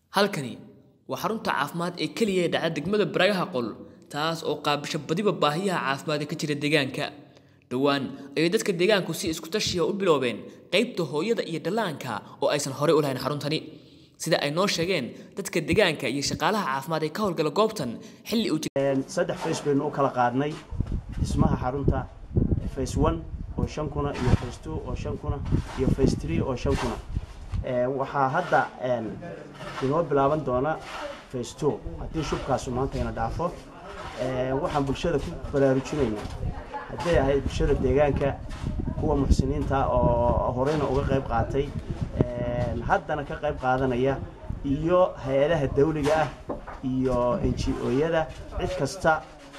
halkani waa xarunta caafimaad ee keliya ee dhacda degmada baragaha qol taas oo qaabisho badiba baahiyaha caafimaad ee ka jira deegaanka dhowaan ayay dadka deegaanku si isku tashiya u biloobeen qaybta hooyada iyo dhallaanka oo aysan horey u lahayn xaruntani sida ay noo sheegeen dadka deegaanka iyo shaqaalaha caafimaad ee ka howlgala goobtan xilli uu saddex face baynu u kala qaadnay dhismaha xarunta face one oo shan kuna iyo face two oo shan kuna iyo face three oo shan kuna waxaa hadda inoo bilaaban doona face two haddii shubkaasu maantayna dhaafo waxaan bulshada ku baraarujinaynaa hadday ahayd bulshada deegaanka kuwa muxsiniinta oo horeyna uga qayb qaatay haddana ka qayb qaadanaya iyo hay-adaha dawliga ah iyo n g o-yada cid kasta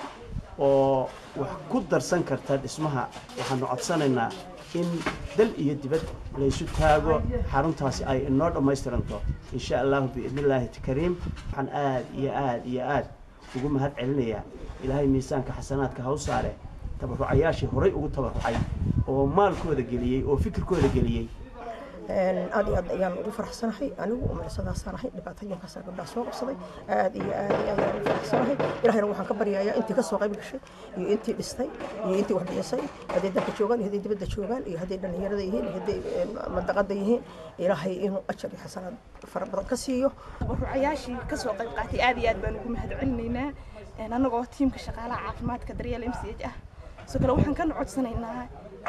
oo wax ku darsan karta dhismaha waxaanu codsanaynaa in dal iyo dibad laysu taago xaruntaasi ay inoo dhammaystiranto insha allahu biidnillaahi kariim waxaan aad iyo aad iyo aad ugu mahad celinayaa ilaahay miisaanka xasanaadka haw saare tabarucayaashii horay ugu tabarucay oo maalkooda geliyey oo fikirkooda geliyey aad iyo aad ayaan ugu faraxsanahay anigu umalisadaasaan ahay dhibaatooyinkaasaa gabdhaha soo qabsaday aad iyo aad iyo aad ayaan ugu faraxsanahay ilahayna waxaan ka baryayaa intii ka soo qayb gashay iyo intii dhistay iyo intii wax bixisay hadday dalka joogaan iyo hadday dibadda joogaan iyo hadday dhallinyarada yihiin iyo hadday mandaqada yihiin ilaahay inuu ajar iyo xasanaad fara badan ka siiyo tabarucayaashii ka soo qayb qaatay aad iyo aad baan ugu mahad celinaynaa annagoo tiimka shaqaalaha caafimaadka daryeel m c h ah sidoo kale waxaan kana codsanaynaa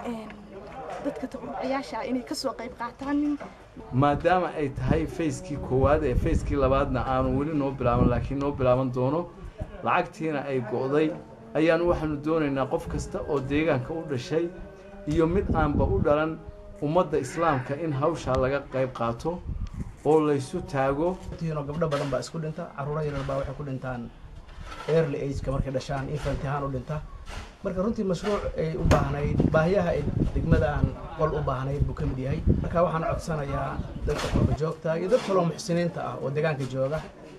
dadka tabarucayaasha inay ka soo qayb qaataan maadaama ay tahay fayskii koowaad ee fayskii labaadna aanu weli noo bilaaban laakiin noo bilaaban doono lacagtiina ay go'day ayaanu waxaanu doonaynaa qof kasta oo deegaanka u dhashay iyo mid aanba u dhalan ummadda islaamka in hawshaa laga qayb qaato oo laysu taago tiinoo gabdho badan baa isku dhinta carruuro yaryar baa waxay ku dhintaan early ageka markay dhashaan infant ahaan u dhinta marka runtii mashruuc ay u baahnayd baahiyaha ay degmadaan qol u baahnayd buu ka mid yahay marka waxaan codsanayaa dadka xooga joogta iyo dad kaloo muxsiniinta ah oo deegaanka jooga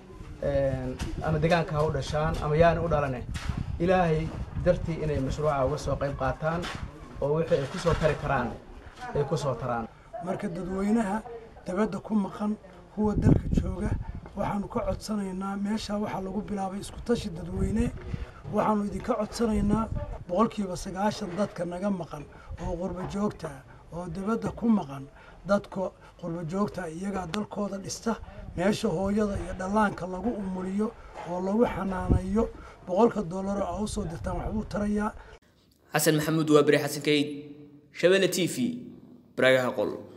ama deegaanka ha u dhashaan ama yaani u dhalane ilaahay dartii inay mashruuca uga soo qayb qaataan oo wixii ay ku soo tari karaan ay ku soo taraan marka dadweynaha dabadda ku maqan kuwa dalka jooga waxaanu ka codsanaynaa meeshaa waxaa lagu bilaabay isku tashi dadweyne waxaanu idinka codsanaynaa boqolkiiba sagaashan dadka naga maqan oo qurbo joogta oo dabadda ku maqan dadka qurbo joogta iyagaa dalkooda dhista meesha hooyada iyo dhallaanka lagu umuliyo oo lagu xanaanayo boqolka doolaro a usoo dirtaan waxbuu tarayaa xasan maxamuud waa beri xasan kayd shabelle t v baragaha qol